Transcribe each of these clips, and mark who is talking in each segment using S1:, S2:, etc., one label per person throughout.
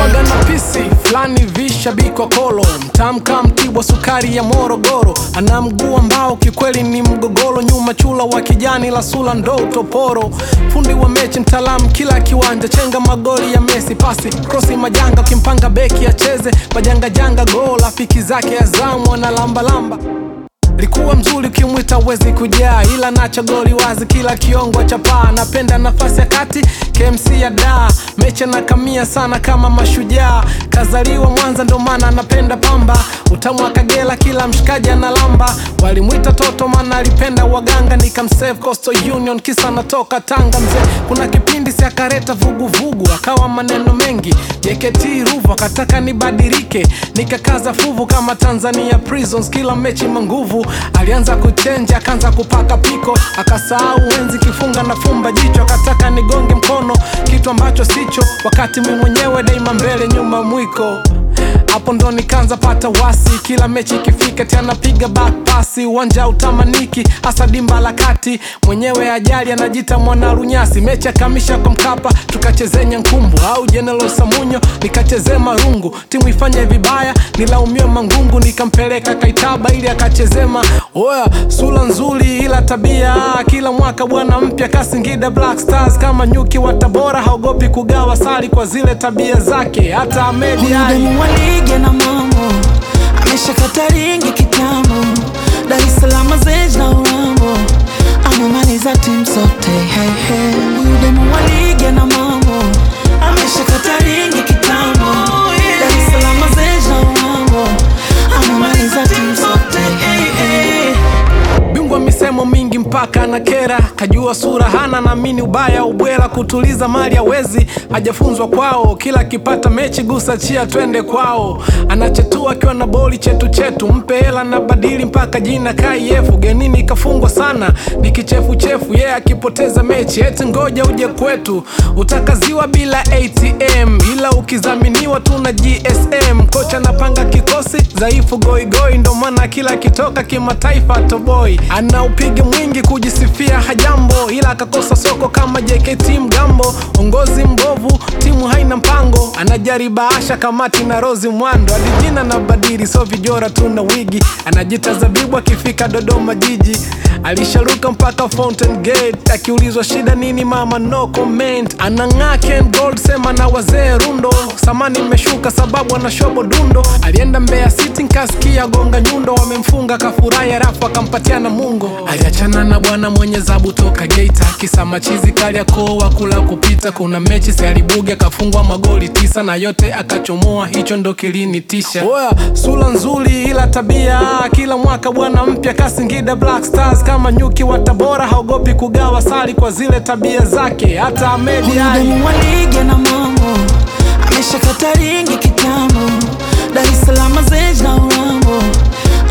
S1: alikuwaga na pisi fulani vishabiko kolo mtamka mtibwa sukari ya morogoro ana mguu ambao kikweli ni mgogoro nyuma chula wa kijani la sula ndo utoporo fundi wa mechi mtaalamu kila kiwanja chenga magoli ya mesi pasi krosi majanga ukimpanga beki acheze majangajanga gol rafiki zake azamu analambalamba likuwa mzuri ukimwita wezi kujaa ila nacho goli wazi kila kiongo cha paa napenda nafasi ya kati KMC ya da mecha na kamia sana kama mashujaa kazaliwa Mwanza ndo maana anapenda pamba utamu wa Kagera kila mshikaji analamba walimwita toto maana alipenda waganga nikamsave Coastal Union kisa natoka Tanga mzee kuna kipindi si akareta vuguvugu akawa maneno mengi JKT Ruvu akataka nibadilike nikakaza fuvu kama Tanzania Prisons kila mechi manguvu alianza kuchenja akaanza kupaka piko akasahau enzi kifunga na fumba jicho akataka nigonge mkono kitu ambacho sicho wakati mi mwenyewe daima mbele nyuma mwiko hapo ndo nikaanza pata wasi kila mechi ikifika tena piga back pasi uwanja utamaniki hasa dimba la kati mwenyewe ajali anajita mwana runyasi mechi akamisha kwa mkapa tukachezenya nkumbu au jenelo samunyo nikachezea marungu timu ifanye vibaya nilaumiwe mangungu nikampeleka kaitaba ili akachezema oya sura nzuri ila tabia kila mwaka bwana mpya kasingida black stars kama nyuki wa tabora haogopi kugawa sali kwa zile tabia zake hata amedi
S2: Huyu
S1: ali
S2: demu wa ligi na mambo ameshakata ringi kitambo, Dar es Salaam Zej na Urambo amemaliza timu zote. Hey, hey. Huyu demu wa ligi na mambo ameshakata ringi kitambo, Dar es Salaam Zej na Urambo amemaliza timu zote. Hey, hey.
S1: bingwa misemo mingi mpaka na kera kajua sura hana naamini ubaya ubwela kutuliza mali hawezi hajafunzwa kwao kila akipata mechi gusa chia twende kwao anachetua akiwa na boli chetu chetu mpe hela na badili mpaka jina kaiefu genini kafungwa sana ni kichefuchefu yeye yeah, akipoteza mechi eti ngoja uje kwetu utakaziwa bila atm ila ukizaminiwa tu na gsm kocha anapanga kikosi dhaifu goigoi ndo maana kila kitoka kimataifa toboi anaupiga mwingi kujisifia hajambo ila akakosa soko kama jkt mgambo ongozi mbovu timu haina mpango anajariba asha kamati na rozi mwando adijina na badiri so vijora tu na wigi anajita zabibu akifika dodoma jiji alisharuka mpaka fountain gate akiulizwa shida nini mama no comment anang'aa Ken gold sema na wazee rundo samani imeshuka sababu ana shobo dundo alienda mbeya city nkasikia gonga nyundo wamemfunga kafurahi alafu akampatia na mungo aliachana na bwana mwenye zabu toka geita kisa machizi kaliakoo wakula kupita kuna mechi si alibuga akafungwa magoli tisa na yote akachomoa hicho ndo kilinitisha oya sura nzuri ila tabia kila mwaka bwana mpya kasingida black stars kama nyuki wa tabora haogopi kugawa sali kwa zile tabia zake hata amedi
S2: Huyu
S1: ali
S2: demu wa ligi na mambo ameshakata ringi kitambo, Dar es Salaam Zej na Urambo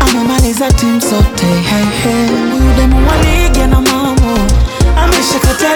S2: amemaliza timu zote. Hey, hey. Huyu demu wa ligi na mambo ameshakata